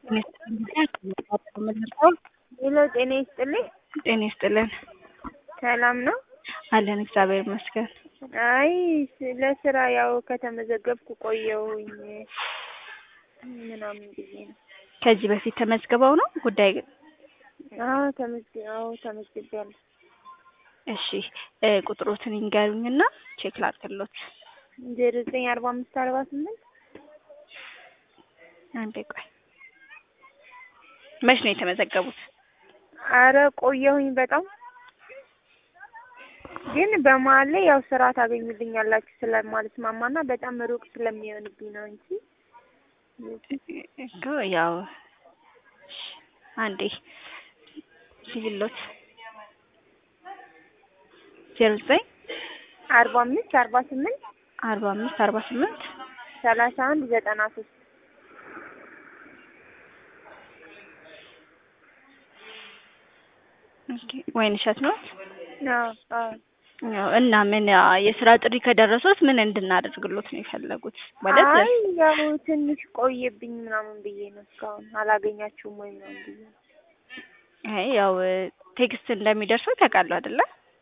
ሄሎ ጤና ይስጥልኝ። ጤና ይስጥልን። ሰላም ነው? አለን እግዚአብሔር ይመስገን። አይ ለስራ ያው ከተመዘገብኩ ቆየሁኝ ምናምን ብዬ ነው። ከዚህ በፊት ተመዝግበው ነው ጉዳይ ግን? አዎ ተመዝግ አዎ ተመዝግቤያለሁ። እሺ እ ቁጥሮትን ይንገሩኝና ቼክ ላድርግሎት። ዜሮ ዘጠኝ አርባ አምስት አርባ ስምንት አንዴ ቆይ። መች ነው የተመዘገቡት? አረ ቆየሁኝ በጣም ግን በመሀል ላይ ያው ስራ ታገኙልኛላችሁ ስለማልስማማና በጣም ሩቅ ስለሚሆንብኝ ነው እንጂ እኮ ያው እሺ፣ አንዴ ሲሎት ዜሮ ዘጠኝ አርባ አምስት አርባ ስምንት አርባ አምስት አርባ ስምንት ሰላሳ አንድ ዘጠና ሶስት ኦኬ ወይንሸት ነው? አዎ አዎ ያው እና ምን የስራ ጥሪ ከደረሶት ምን እንድናደርግሎት ነው የፈለጉት? ማለት አይ ያው ትንሽ ቆየብኝ ምናምን ብዬ ነው እስካሁን አላገኛችሁም ወይ ምናምን ብዬ ነው። አይ ያው ቴክስት እንደሚደርሰው ታውቃለህ አይደለ?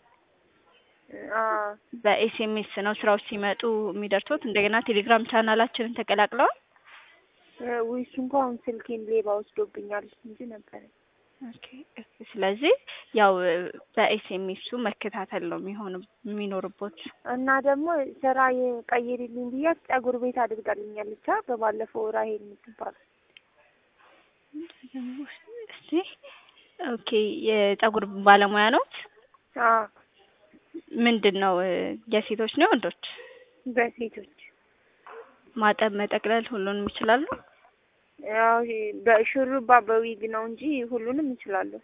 አዎ በኤስኤምኤስ ነው ስራዎች ሲመጡ የሚደርሱት። እንደገና ቴሌግራም ቻናላችንን ተቀላቅለዋል። ውይ እሱ እንኳን ስልኬን ሌባ ወስዶብኛል እንጂ ነበረ። ኦኬ ስለዚህ ያው በኤስኤምኤሱ መከታተል ነው የሚሆን የሚኖርቦት። እና ደግሞ ስራ የቀይሪልኝ ብያት ጸጉር ቤት አድርጋልኛለች። አ በባለፈው ራሄል የምትባል እስቲ ኦኬ የጸጉር ባለሙያ ነው። አዎ ምንድን ነው የሴቶች ነው ወንዶች? በሴቶች ማጠብ መጠቅለል ሁሉንም ይችላሉ? ያው በሹሩባ በዊግ ነው እንጂ ሁሉንም እችላለሁ።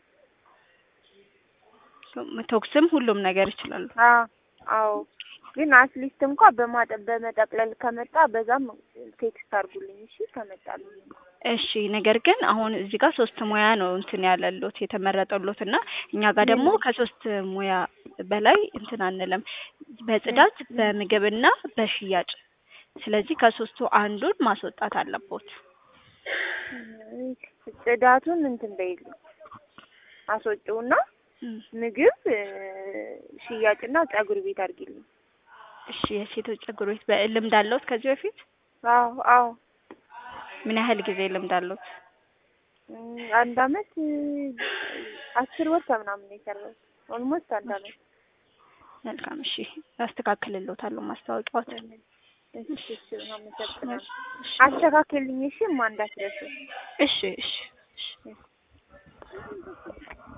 ቶክስም ሁሉም ነገር ይችላሉ። አዎ አዎ ግን አትሊስት እንኳ በማጠብ በመጠቅለል ከመጣ በዛም ቴክስት አድርጉልኝ እሺ ከመጣልኝ። እሺ ነገር ግን አሁን እዚህ ጋር ሶስት ሙያ ነው እንትን ያለሎት የተመረጠሎት እና እኛ ጋር ደግሞ ከሶስት ሙያ በላይ እንትን አንልም፣ በጽዳት በምግብና በሽያጭ። ስለዚህ ከሶስቱ አንዱን ማስወጣት አለቦት። ጽዳቱን እንትን በይልኝ አስወጪውና ምግብ ሽያጭና ጸጉር ቤት አድርጊልኝ። እሺ የሴቶች ጸጉር ቤት በልምድ አለዎት ከዚህ በፊት? አዎ አዎ ምን ያህል ጊዜ ልምድ አለዎት? አንድ አመት አስር ወር ከምናምን ነው የሰራሁት። ኦልሞስት አንድ አመት። መልካም እሺ፣ አስተካክልልዎታለሁ ማስታወቂያዎት። እሺ እሺ፣ አመሰግናለሁ። አስተካክልልኝ እሺ፣ ማ እንዳትረሱ። እሺ እሺ እሺ